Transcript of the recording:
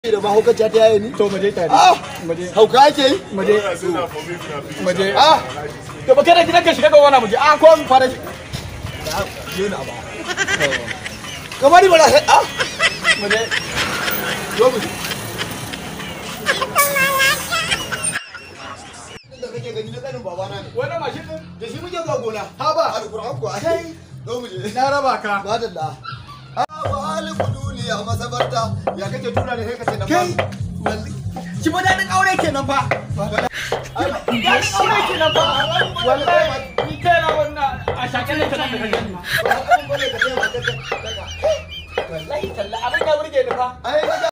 da mahaukaciya ta yaye ni to mu je tare ah mu je hauka ake yi mu je mu je ah to ba kada gidan ka shiga ga wani mu je a ko mu fara yana ba kamar ba sai ah mu je zo mu da kake gani na kanin babana ne wannan mashin din da shi muke zuwa gona ha ba alquran ko ai zo mu je na raba ka madalla ah wa alquduli a masabarta ya kake tura ne sai ka ce na kai shi ba daɗin aure kenan fa daɗin aure kenan fa wallahi ni kai na wannan a shakalle ta nan da kake ba ba ba ne ka ce ba ka wallahi talla abin ya burge ni fa ai